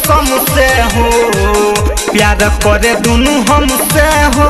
कसम से हो प्यार करे दुनू हमसे हो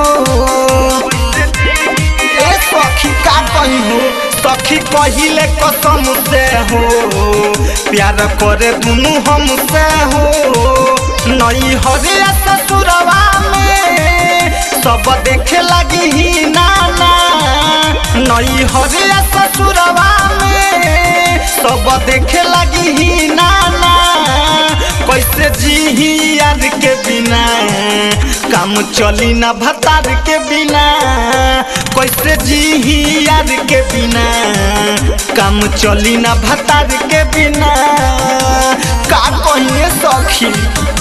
ए सखी का कही हो सखी कहिले कसम से हो प्यार करे दुनू हमसे हो नई हरिया ससुरवा में सब देखे लगी ही नाना नई हरिया ससुरवा में सब देखे लगी ही नाना कैसे जी यार के बिना काम चली ना भतार के बिना कैसे जी यार के बिना काम चली ना भतार के बिना का कहिए सखी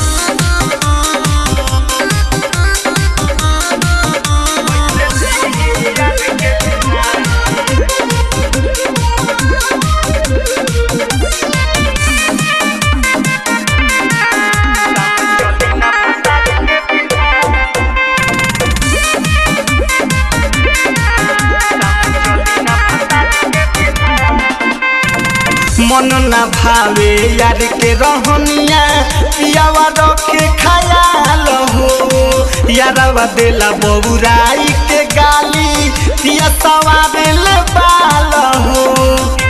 मन ना भावे यार के रहनिया पियावा रखे खयाल हो यारवा देला बबुराई के गाली पिया सवारे ले बाल हो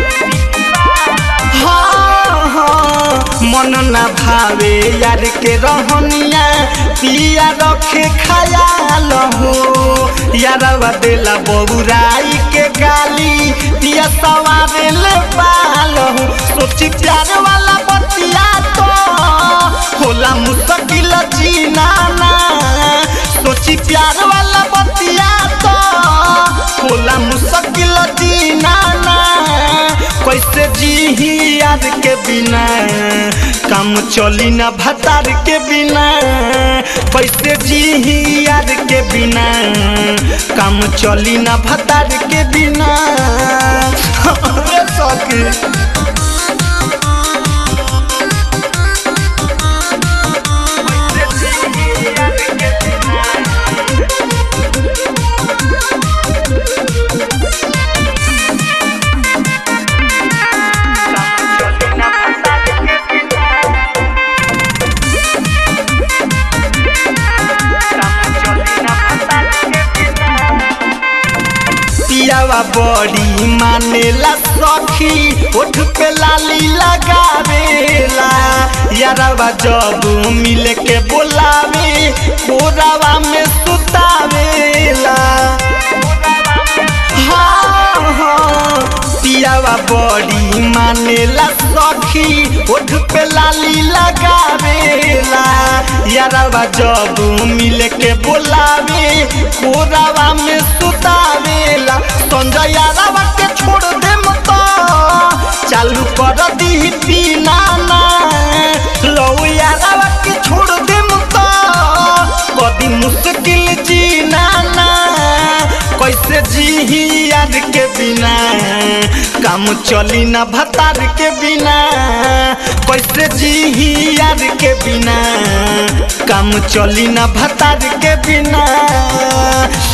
हाँ, हाँ, मन ना भावे यार के रहनिया पिया रखे खयाल हो यारवा देला बबुराई के गाली पिया सवारे ले बाल हो सोची प्यार वाला बतिया तो होला मुश्किल जीना ना सोची प्यार वाला बतिया तो होला मुश्किल जीना ना कैसे जी यार के बिना काम चली ना भतार के बिना कैसे जी यार के बिना काम चली ना भतार के बिना रे सखी पियावा बड़ी मानेला सखी उठ पे लाली लगावेला यारवा जब मिल के बोलावे कोरावा में सुतावेला हाँ, हाँ, पियावा बड़ी मानेला सखी उठ पे लाली लगावेला यारवा जब मिल के बोलावे कोरावा में सुतावेला संजय यारवा के छोड़ दे मत चालू कर दी पीना ना लो यारवा के छोड़ दे मत कदी मुश्किल जीना ना कैसे जी यार के बिना काम चली ना भतार के बिना कैसे जी यार के बिना काम चली ना भतार के बिना